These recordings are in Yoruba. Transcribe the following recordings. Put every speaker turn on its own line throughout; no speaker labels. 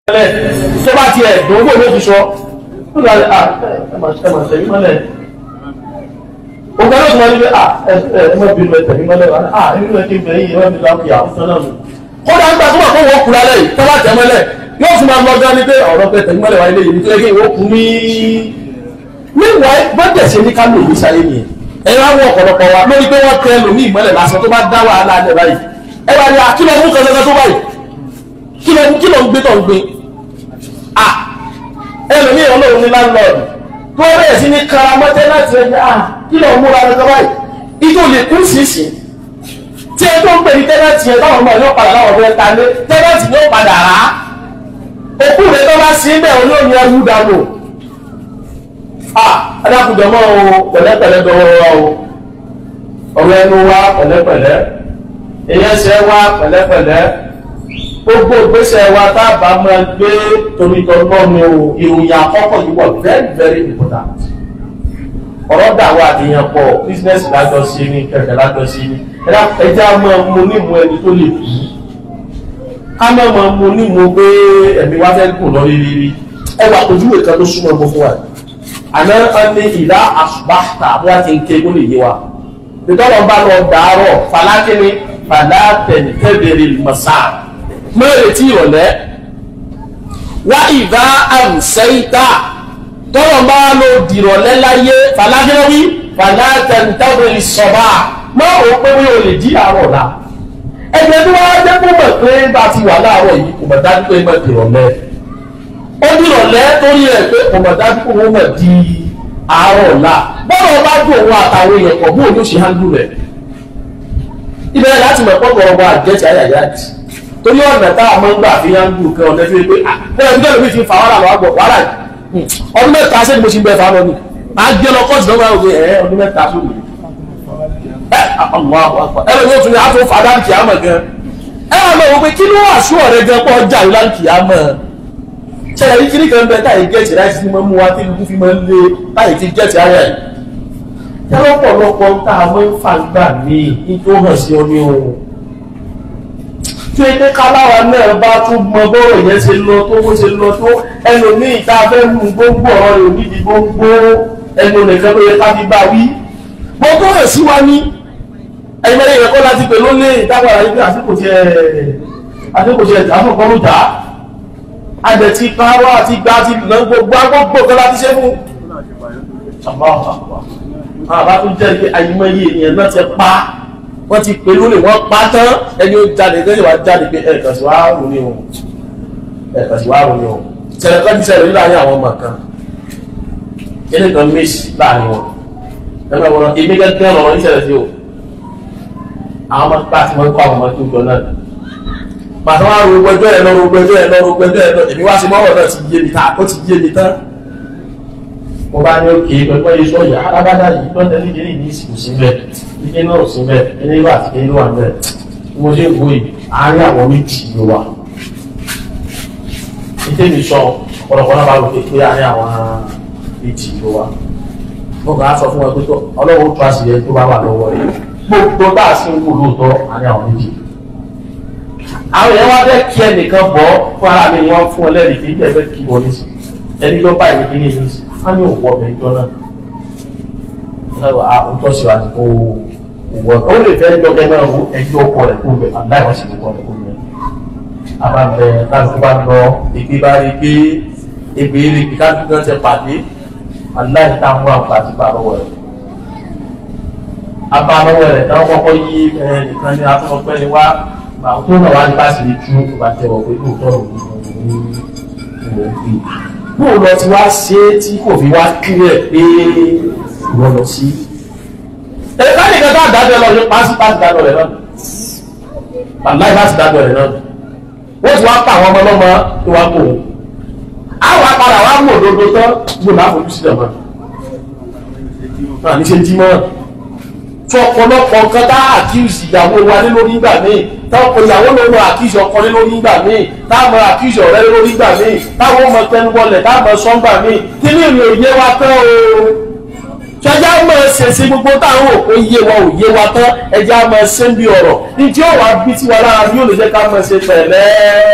mọ́lẹ̀ tó bá ti ẹ̀dùn owó ló fi sọ ó lọ rẹ̀ ah ẹ máa ṣe máa tẹ̀mí mọ́lẹ̀ ògbà ló sọ wípé ah ẹ ẹ má bínú ẹ tẹ̀mí mọ́lẹ̀ wà ah inú ẹ kí n bẹ̀rẹ̀ yìí wọ́n mi láti àwọn sọ náà nù. kódà nígbà tó wà kó wọ́n kura lẹ́yìn tó bá tẹ̀ mọ́lẹ̀ yóò fún ma lọ gan ni pé ọ̀rọ̀ pé tẹ̀mí mọ́lẹ̀ wà ilé yìí nítorí kí ìwọ́ kún mí. níwọ̀ bọ́dẹ̀ ṣe ní ká lò ní sáyé nìyẹn ẹ̀rọ àwọn ọ̀pọ̀lọpọ̀ wa lórí pé wọ́n tẹ lòmí ìmọ́lẹ̀ lásán tó bá dá wàhálà alẹ́ báyìí ẹ wá ní akílọ̀ mú kan tó báyìí kílọ̀ ń gbé tó ń gbé ah ẹlòmí ọlọ́run ní láńlọ́ọ̀dù tó bẹ̀rẹ̀ sí ní karamọ́tẹ́ láti ẹgbẹ́ ah kí lọ múra lọ́jọ́ báyìí ìjọ lè kú sísì tí ẹ tó ń pè ní tẹ́lẹ̀tì ẹ táwọn ọmọ ẹ yóò padà láwọn ọ̀fẹ́ ta lé tẹ́lẹ̀tì yóò padà rà á òkú rẹ tó bá sí bẹ́ẹ̀ olóòní ẹrú dànù ah adákùnjọ mọ́ o pẹ̀lẹ́pẹ̀lẹ́ dọwọ́ wa o ọ̀rọ̀ ẹnu wa pẹ̀lẹ́pẹ̀lẹ́ ìyẹnsẹ̀ wa pẹ̀lẹ́pẹ̀lẹ́ gbogbo ìgbésẹ̀ wa tá a bá máa gbé torítọ́gbọ́ ni o ìròyìn àkọ́kọ́ yìí wọ̀ very very important ọ̀rọ̀ dà wà àdéhàn pọ̀ business lájọ sí ni kẹ̀kẹ́ lájọ sí ni ẹjẹ́ a máa mú nímú ẹni tó lè kú ká máa máa mú nímú pé ẹ̀mí wá fẹ́ kù lọ rírí ẹ wà ojúwe kan tó súnmọ́ gbogbo wa àná ẹni ìdá àṣùbáṣà bí a ti ń ké kó lè yé wa ìtọ́lọ́ bá lọ dàárọ̀ falákínní falátẹ̀ntẹ́bẹ̀rẹ̀ mọ̀sáà mẹ́rẹ̀ tí ìrọ̀lẹ́ wá ìbá àmsẹ́ìta tọ́rọ̀ bá ló dìrọ̀lẹ́ láyé fàlájẹ́wí fàlátẹ̀ntẹ́bẹ̀rẹ̀ sọ̀bà mọ́ ò pé wí o lè dí àárọ̀ la ẹgbẹ́ tí wọ́n jẹ́ kó mọ̀ pé bá ti wà láàárọ̀ yìí kò mọ̀ dájú pé mọ̀ dìrọ̀lẹ́ ó dìrọ̀lẹ́ torí ẹ̀ pé kò mọ̀ dájú pé wọ́n mọ̀ di àárọ̀ la bọ́lọ̀ bá dùn òun àtàwọn èèyàn pọ̀ bóun ló ṣe hándù rẹ̀ ibẹ̀ láti mọ̀ pọ̀ gbọ̀rọ̀ àjẹsí ayàyàjì torí ọ̀nà tá a máa ń gbà fi yá ń gbù kan ọ̀nà fi pé bẹ́ẹ̀ ní ọ̀nà mi ti fa wàhálà lọ́wọ́ wàhálà ọdún mẹ́ta sẹ́ni mo ti ń bẹ fa lọ ni máa gbé lọ kọ́ọ̀tù lọ́wọ́ àwọn ẹ̀ ọdún mẹ́ta sóni ẹ ọmọ àwọn ẹ lọ yóò tún ní àtò fàdá ń kìá mọ̀ gan ẹ wà lọ wọ pé kí ló wà sú ọ̀rẹ́ gan pọ̀ jà ìlà ń kìá mọ̀ ṣẹlẹ̀ yìí kiri kan bẹ táyì gẹ̀ẹ́tì láti fi máa mú wa tí ikú fi máa ń lé táyì ti gẹ̀ẹ́tì ayà yìí tẹ́lọ̀pọ̀lọpọ̀ tá a máa ń fà gbà míì ní tó hàn sí ọ ní ohun tí ó pé káláwa náà bá tún mọ bọ́rọ̀ yẹn ṣe lọ tó bó ṣe lọ tó ẹnu ní ìta fẹ́ mú gbogbo ọ̀rọ̀ rẹ̀ nídìí gbogbo ẹnu nìkan ló yẹ ká fi bá wí. gbogbo rẹ̀ sí wa ní ẹ̀yìn mẹ́rin yẹn kọ́ láti pè ló lé ìdágbàrá yìí pé àsìkò tiẹ̀ àsìkò tiẹ̀ jà fún kọ́rù jà àjẹ ti pààrọ̀ àti gba ti nà gbogbo agbógbò kan láti ṣe fún. àbá tó jẹ́ pé àyìnmọ́yé ènìyàn náà ti pa wọ́n ti pè lólè wọ́n pa tán ẹni ó jáde lẹ́yìn wá jáde pé ẹ̀ẹ̀kan sí wàá rò ní o ẹ̀ẹ̀kan sí wàá rò ní o ṣẹlẹ̀ kan ti ṣẹlẹ̀ láàrin àwọn ọmọ kan kíni kan méjì láàrin wọn ẹgbẹ́ wọn èmi gẹ́gẹ́ ọ̀rọ̀ ní ṣẹlẹ̀ sí o àwọn ọmọ bá ti mọ kó àwọn ọmọ tó jọ náà pàtó wá ro gbẹjọ ẹ lọ ro gbẹjọ ẹ lọ ro gbẹjọ ẹ lọ èmi wá sí mọ́wọ́ náà ti yé mi tán ó ti yé mi tán mo bá ní òkè pẹ̀lú ẹ̀yẹ sọ̀yà alábàdà yìí lọ́tẹ̀ ní ìdílé ní ìsìnkú sí bẹ́ẹ̀ ike náà ò sí bẹ́ẹ̀ ẹni wà àti ẹni wà bẹ́ẹ̀ mo ṣe ń bo yìí àárín àwọn méjì ló wà ìdí mi sọ ọ̀pọ̀lọpọ̀ náà bá rò pé pé àárín àwọn méjì ló wà mo kàn á sọ fún wọn pé tó ọlọ́wọ́ tó àṣìyẹ tó bá wà lọ́wọ́ rẹ̀ gbogbo bá a sì ń wò lóòótọ́ àárín àwọn méjì àwọn èèyàn wá fẹ́ kí ẹnìkan bọ́ fún ara mi wọ́n fún ọ lẹ́rìí kí ẹ fẹ́ kí wọlé sí ẹni ló bá ìwé kíní yìí sí á ní òwò ọbẹ̀ ìjọ náà àwùjọ sí wa ní kó wọ ó lè fẹ́ jọ gẹ́gẹ́ ọ̀hún ẹjọ́ ọkọ rẹ̀ kó bẹ̀ àbúrò àwọn sì kó rẹ̀ kó bẹ̀. àbàbẹ̀ káàkiri bá lọ ìgbé bá rí pé egbè rí pé káàkiri náà ti pàdé aláì táwọn àgbà ti bá lọ́wọ́ rẹ̀. abá lọ́wọ́ rẹ̀ táwọn kọ́kọ́ yí nìkan ní atúnọpẹ́ ni wá àwọn tó náà wá ní bá sì lè tú ọba tẹ̀wọ̀ pé lóòótọ́ òun ní òun fi. bóun lọ ti wá ṣe é tí kò fi wá kílẹ̀ pé ìwọ lọ sí. ẹ̀ka nìkan tá a dájọ́ lọ ní pásításí dájọ́ rẹ̀ náà bàbá ìbá ti dájọ́ rẹ̀ náà wọ́n ti wá pa àwọn ọmọ ọlọ́mọ tó wá kó wọn. àwọn apàdà wa mú òdodo tán gbọ́dọ̀ àfojú sílẹ̀ mọ́. náà ní ṣe jí mọ́. tí ọ̀pọ̀lọpọ̀ nǹkan tá àkíyèsí ìyàwó wa ní lórí ìgbà míì táwọn ìyàwó ló mọ àkíyèsí ọkọ ní lórí ìgbà míì táwọn àkíyèsí ọ̀rẹ́ lórí ìgbà míì táwọn ọmọ tẹnubọlẹ̀ táwọn sọ́ngbà míì kí ní ìrìn òye wa tán o ṣẹjá mọ̀ ṣẹ̀ṣẹ̀ gbogbo táwọn òkú yé wa ò yé wa tán ẹjá mọ̀ ṣe ń bí ọ̀rọ̀ ní tí ó wà bí tí wa lára bí ó lè jẹ́ ká mọ̀ ṣe pẹ̀lẹ́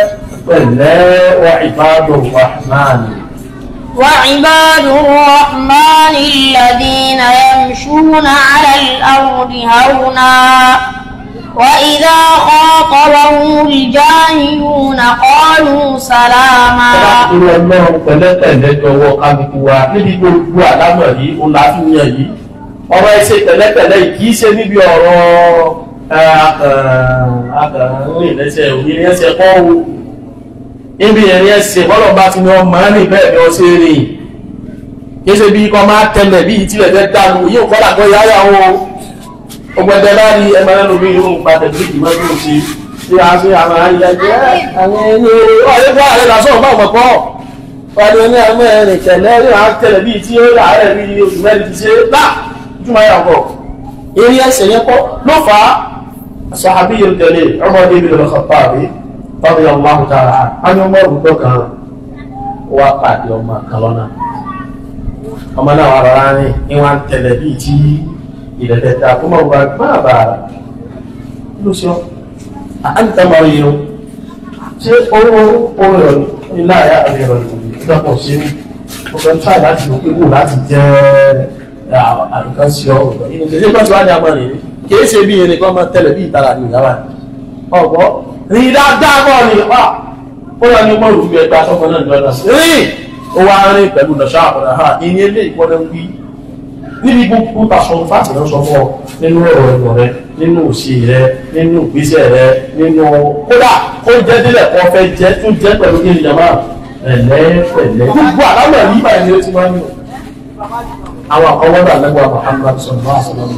pẹ̀lẹ́ wà ìbádùn rahman
وعباد الرحمن الذين يمشون على الأرض هونا وإذا خاطبهم الجاهلون قالوا سلاما
irú ọlọ́run pẹ̀lẹ́pẹ̀lẹ́ jọ̀wọ́ kálukú wa níbi gbogbo àlámọ̀ yìí ó láfihàn yìí ọ̀rọ̀ ẹsẹ̀ pẹ̀lẹ́pẹ̀lẹ́ yìí kì í ṣe níbi ọ̀rọ̀ akàrìn lẹ́sẹ̀ òní ẹsẹ̀ kọ́ o níbi ẹ̀rin ẹsẹ̀ bọ́lọ̀ bá ti ní ọmọ rìn bẹ́ẹ̀ ni ọ ṣe rìn kì í ṣe bí kọ́ máa tẹ̀lẹ̀ bí ìtìlẹ̀ fẹ́ dànù yóò kọ́ làkọ́ yáyà o ọgbẹ̀dẹ̀ bá rí ẹmọ lẹ́nu bí irú padà bí ìgbìmọ̀ tó ṣe tí a ṣe àwọn ayẹyẹ àwọn ẹni ọ̀rẹ́ fún ààrẹ lásán bá ọmọ kọ́ wọ́n ní ọmọ ẹ̀rìn tẹ̀lẹ́ rí àwọn tẹ̀lẹ̀ bí tí ó rà rẹ̀ bí oṣù mẹ́rin ti ṣe lá jùmọ̀ yà kọ́ eré ẹsẹ̀ yẹn kọ́ ló fà á sàbí yóò tẹ̀lé ọmọdé bí lọ́kọ̀ kọ̀ọ̀pá àbí tọ́bi ọmọ àkútàrà á ní ọmọ òrùkọ kan wá pàdé ọmọ kan lọ́nà ọmọ náà wà rọra rìn ní wọn tẹ̀lẹ̀ bí tí ilẹ̀ tẹ̀ta kó mọ̀ wá gbọ́n àbàrà ló sọ àǹtà máa yẹ o ṣé owó owó rẹ̀ ní láàyè àmì rẹ̀ lọ́pọ̀ sí ní ọgbẹ́ tíráì láti lò pé wò láti jẹ́ àdùkán sí ọ ọ̀gbọ́n yìí ní ilé pàṣẹ wájú àmọ́ rẹ̀ kìí ṣe bí ẹnì kan máa tẹ̀lé bí ìtara ní ìyára ọ̀gbọ́ rí dáadáa bọ̀ ni wà ó yà ní mọ́rù fi ẹgbẹ́ aṣọ́kọ náà lọ́dọ̀ sí rí ó wá rìn pẹ̀lú lọ́ṣọ́ àkọ́dà ha ìyẹn ilé ìkọ́lẹ̀ ń wí níbi gbogbo tàṣọ fáàtì náà sọ fún ọ nínú ọ̀rọ̀ ẹ̀gbọ̀n rẹ nínú òsì rẹ nínú ìgbésẹ̀ rẹ nínú kódà kó jẹ́ délẹ̀ kó fẹ́ jẹ́ tó jẹ́ pẹ̀lú kí ni jàmbá ẹ̀lẹ́ pẹ̀lẹ́ gbogbo àlámọ̀ yìí báyìí ni ó ti máa ń lò àwọn àkọwọ́dà lẹ́gbàá Muhammad sallallahu alaihi wasallam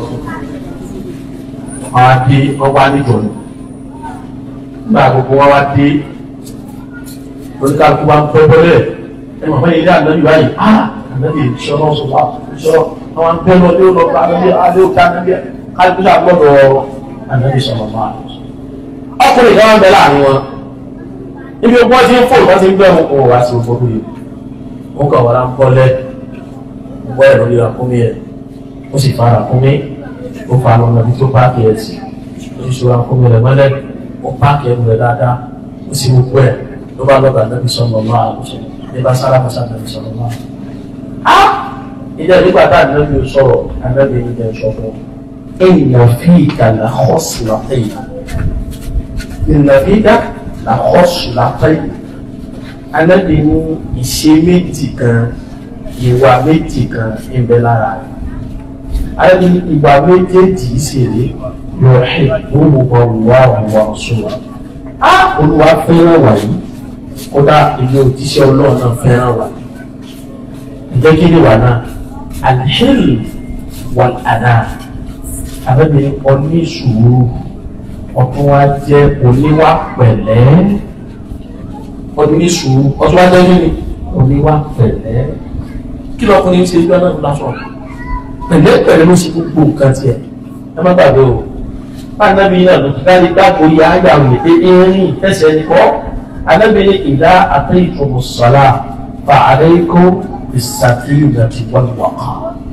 wọn wá dé wọn wá níjọ ni nígbà gbogbo wọn wá dé oníkàlùkù wa ń pẹ́ bọ́lẹ̀ ẹ mọ̀ fún ilé ànábì báyìí ah ànábì ìṣọ́nà sọ̀rọ̀ ìṣọ́nà àwọn pẹ́ lọ lé lọ bá ànábì alẹ́ òkè ànábì kálukú sà gbọ́dọ̀ ànábì sọ̀rọ̀ máa ọkùnrin kan wá ń bẹ láàrin wọn ibi ogun ọtí ń fò wọn ti ń gbẹ wọn kò wá sí òfò lóye wọn kàn wọn á ń bọ́lẹ̀ bọ́ ẹ̀rọ rí akúnmí ẹ̀ ó sì fara akúnmí ó fa lọ́nà bí tó páàkì ẹ̀ sí ó sì ṣòro akúnmí rẹ̀ mọ́lẹ̀ ó páàkì ẹ̀rù rẹ̀ dáadáa ó sì gbogbo ẹ̀ ló bá lọ́gà nàbí sọ̀rọ̀ máa àlùsọ̀ ní bá sára mọ́sá nàbí sọ̀rọ̀ máa. á ìjẹ́ nígbà tá ànábì ò sọ̀rọ̀ ànábì ní ìjẹ́ sọ fún èèyàn fi ìkàlà họ́ọ̀sì látẹ̀yìn ìnàfídà là họ́ọ̀sì látẹ̀yìn ànábì ní ìṣe méjì kan ìwà méjì kan ń bẹ lára rẹ̀ ànábì ní ìwà méjèèjì ìṣèlè yóò hẹ̀ wọ́n wà wà sùnwọ̀n á olúwa fẹ́ràn wàyí kódà ilé òjíṣẹ́ ọlọ́run náà fẹ́ràn wà ǹjẹ́ kí ni wà náà alheri wà àná abẹ́bí ọní sùúrù ọtún wá jẹ́ oníwà pẹ̀lẹ́ ọní sùúrù ọtún wá jẹ́ kíni oníwà pẹ̀lẹ́ kí lọkùnrin ṣe ìjọ náà lásán pẹ̀lẹ́ pẹ̀lẹ́ ló ṣe gbogbo nǹkan tiẹ̀ ẹ má gbàgbé o fáńdábí náà ló ti kárí gbàgbó yá àgbàwò ètè erin ẹsẹ̀ nìkọ́ alábìnrin ìdá àtẹ́yìntòmù sọ́lá fa àdéhìkó ìsàkíyàtì wọ́n wọ̀ká.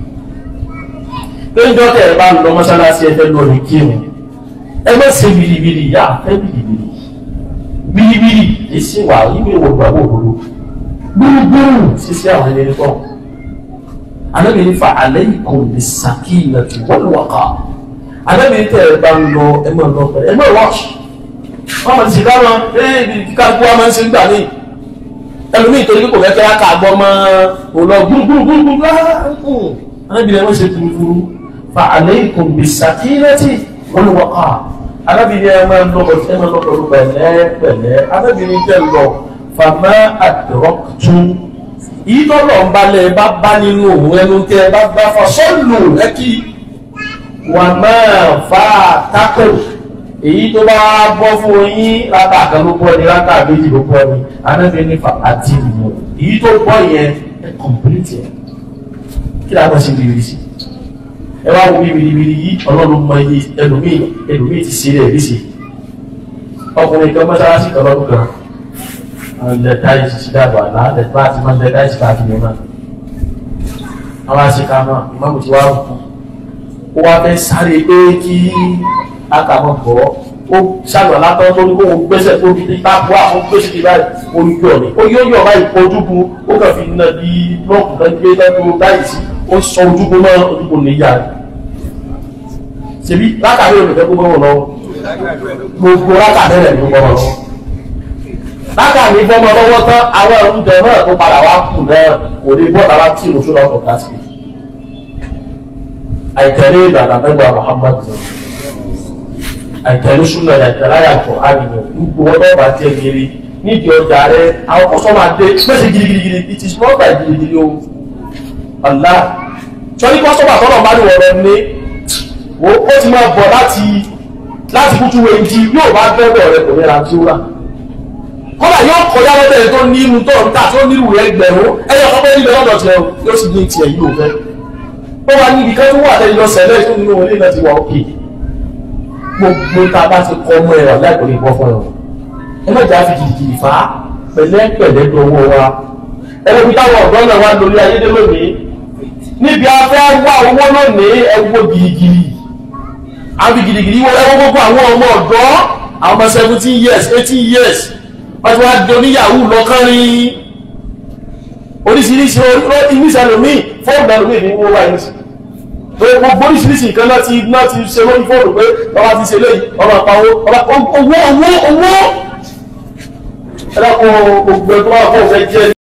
péjọ tẹ ẹ bá ń lọ mọ́sálásí ẹ fẹ́ lọ ní kírun ẹ má ṣe biribiri yá fẹ́ biribiri biribiri èsì wà ìwé wò gbàgbọ́ òdodo gbúrúgbúrú sísí àwọn ẹni kọ́ alábìnrin fa àdéhìkó ìsàkíyàtì wọ́n wọ̀ká alábìnrin tẹ ẹ bá ń lọ ẹ má lọ pẹ̀lú ẹ má wọ́ọ̀ṣì wọ́n mọ̀ sí káwọn ẹ́ẹ̀bì káàkú wa máa ń ṣe ń gbà ní ẹlòmíì torí kò fẹ́ kẹ́lá káàgbọ́ mọ́ ò lọ gbúrúgbúrúgbúrú láàrùn arábìnrin wọ́n ṣe túrútúrú fa alaykum bis-sakinati wal-waqa arábìnrin ẹ máa ń lọ ẹ máa ń lọ pẹ̀lú pẹ̀lẹ́ pẹ̀lẹ́ arábìnrin tẹ̀ lọ fama adraktum yìí tó lọ ń balẹ̀ bá bá nínú òun ẹnu tẹ bá bá fọ sọ́ọ̀lù rẹ́kì wà máa fa tákò èyí tó bá bọ́ fún yín rákà kan ló bọ́ ni rákà méjì ló bọ́ ni anábìyẹn ní fa àti ìmọ̀ èyí tó bọ́ yẹn ẹ kọ̀m̀pìlìtì ẹ̀ kí ló àwọn ṣe bìrì sí ẹ wá wo bí bìrìbìrì yìí ọlọ́run mọ iye ẹlòmíì ẹlòmíì ti ṣe rẹ̀ léṣe ọkùnrin kan mọ́sálásí kan lọ́dún kan ilẹ̀ táyì ti dàgbà àná ilẹ̀ bá ti máa ń lẹ táyì káàkiri náà àwọn àṣekà náà ìmáàmù ti wá kú ó wá fẹ́ sáré pé kí akàmọ̀ bọ̀ ó ṣàgbà látọ́ tó ní kó wọn gbẹ́sẹ̀ tó di tápù àwọn gbèsè ti báyìí olùkí ọ̀nì ó yóò yọ̀ báyìí kó ojúbu ó kàn fi nà bí blọọkù náà gbé lẹ́nu báyìí sí ó sọ ojúbu náà ojúbu níyà rẹ̀ ṣèbí látàrí olùfẹ́ gbogbo wọn lọ gbogbo látàrí rẹ̀ ló gbọ́ wọn lọ látàrí bọ́mọ lọ́wọ́ tán àwọn ẹ̀rù jẹ náà tó padà wá kù náà kò ní bọ́ọ̀lù àwọn tí ìrùsùn náà kọ̀ ká sí àìtẹ̀lé ìlànà mẹ́gbà Muhammad àìtẹ̀lé súnà àìtẹ̀lé àyàkọ̀ àgbègbè gbogbo wọn náà bá tiẹ̀ gírí nídìí ọjà rẹ àwọn kọ́sọ́mà dé pèsè gidigidi it is not by gidigidi o ọ̀la sọ́ni kọ́sọ́mà tọ́lọ̀ bá ní wọ̀rọ̀ ní wo ó ti máa bọ̀ láti láti kútu wẹ̀ǹdì yóò bá gbẹ́bọ̀ rẹ kò ní ra tí ó rà kọ́lá yóò kọjá lọ́dẹ̀ tó ní irun tó ń tà tó ní irun rẹ̀ gbẹ̀rún ẹyọ ọkọ̀ níbẹ̀ lọ́dọ̀ tiẹ̀ yóò sì ní tiẹ̀ yìí ò fẹ́ ó wà níbi kan tó wà lẹ́yìn lọ sẹ́lẹ̀ tó nínú ilé náà ti wà òkè gbogbo ta bá ti kọ́ ọmọ ẹ̀rọ láìpẹ́ lè bọ́ fún ẹ̀rọ ẹ má jà fi jìjìjì fà á pẹ̀lẹ́pẹ̀lẹ́ dọwọ́ wa ẹ̀rọ bí táwọn ọ̀dọ́ náà wà lórí ayédè lónìí níbi afẹ́ wá owó lónìí ẹwọ́ gìrìgìrì àfi gìrìgìrì wọ ẹwọ́ gbogbo àwọn ọmọ ọ̀dọ́ àwọn ọmọ seventeen years eighteen years wọ́n ti wá di oníyàwó lọ́kànrin oríṣiríṣi oríṣiríṣi ẹlòmíì fóònù ẹlòmíì ní wọ́n wáyé sí gbogbo oríṣiríṣi nǹkan náà ti náà ti ṣe lórí fóònù pé ọba ti ṣe léyìí ọba pa owó ọba owó owó owó ẹlẹ́kùn gbogbo ẹgbẹ́ wọn fún ọ̀fẹ́ jẹ́